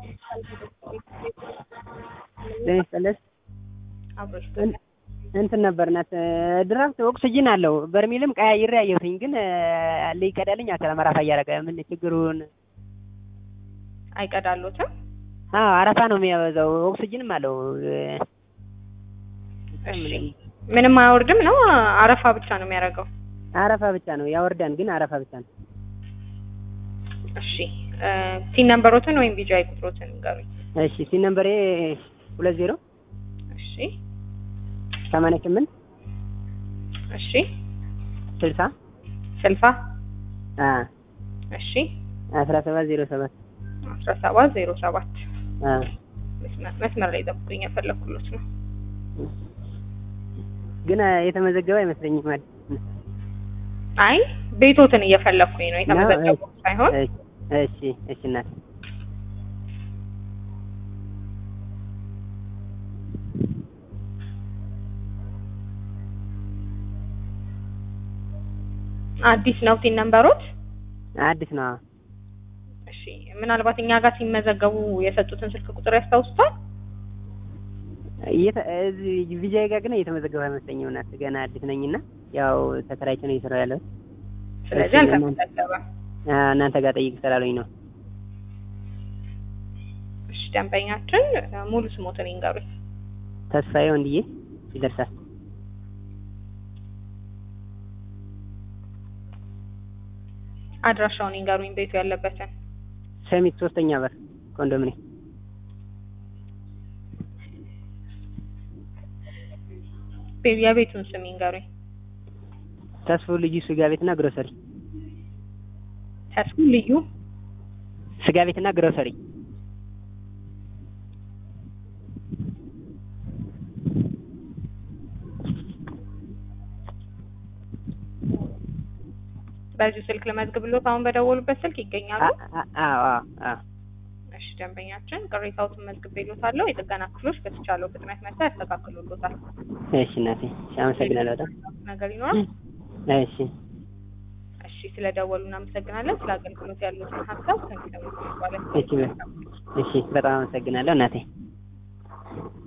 ጤና ይስጥልኝ። አብሮሽ እንትን ነበር ናት ድራፍት ኦክስጅን አለው በርሜልም ቀያይሬ አየሁትኝ ግን ሊቀዳልኝ አልቻለም። አረፋ እያደረገ ምን ችግሩን? አይቀዳሉትም? አዎ አረፋ ነው የሚያበዛው። ኦክስጅንም አለው። እሺ ምንም አያወርድም ነው አረፋ ብቻ ነው የሚያደርገው? አረፋ ብቻ ነው ያወርዳን፣ ግን አረፋ ብቻ ነው። እሺ ሲን ነምበሮትን ወይም ቢጃይ ቁጥሮትን ንገሩኝ። እሺ ሲን ነምበሬ ሁለት ዜሮ እሺ ሰማንያ ስምንት እሺ ስልሳ ስልሳ አ እሺ አስራ ሰባት ዜሮ ሰባት አስራ ሰባት ዜሮ ሰባት አ መስመር መስመር ላይ ጠብቁኝ፣ የፈለኩሎት ነው። ግን የተመዘገበ አይመስለኝም ማለት አይ ቤቶትን እየፈለኩኝ ነው የተመዘገቡ ሳይሆን እሺ እሺ እናት አዲስ ነው ሲን ነምበሮት? አዲስ ነው። እሺ ምናልባት እኛ ጋር ሲመዘገቡ የሰጡትን ስልክ ቁጥር ያስታውሱታል? ቪጃይ ጋር ግን እየተመዘገበ አይመስለኝም እናት ገና አዲስ ነኝና ያው ተከራይቼ ነው እየሰራሁ ያለው። ስለዚህ አልተመዘገበም። እናንተ ጋር ጠይቅ ስላሉኝ ነው። እሺ ደንበኛችን ሙሉ ስሞትን ይንገሩኝ። ተስፋዬ ወንድዬ ይደርሳል። አድራሻውን ይንገሩኝ፣ ቤቱ ያለበትን። ሰሚት ሶስተኛ በር ኮንዶሚኒየም። የቤቱን ስም ይንገሩኝ። ተስፉ ልዩ ስጋ ቤትና ግሮሰሪ። ተስፉ ልዩ ስጋ ቤትና ግሮሰሪ። በዚሁ ስልክ ለመዝግብሎት አሁን በደወሉበት ስልክ ይገኛሉ? አዎ አዎ። እሺ ደንበኛችን ቅሬታዎትን መዝግቤሎታለሁ። የጥገና ክፍሎች በተቻለው ፍጥነት መጥተው ያስተካክሉሎታል። እሺ እናቴ እሺ፣ አመሰግናለሁ በጣም ነገር ይኖራል? እሺ እሺ ስለደወሉ እናመሰግናለን። ስለ አገልግሎት ያሉትን ሀሳብ ከሚሰሙት ማለት እሺ እሺ፣ በጣም አመሰግናለሁ እናቴ።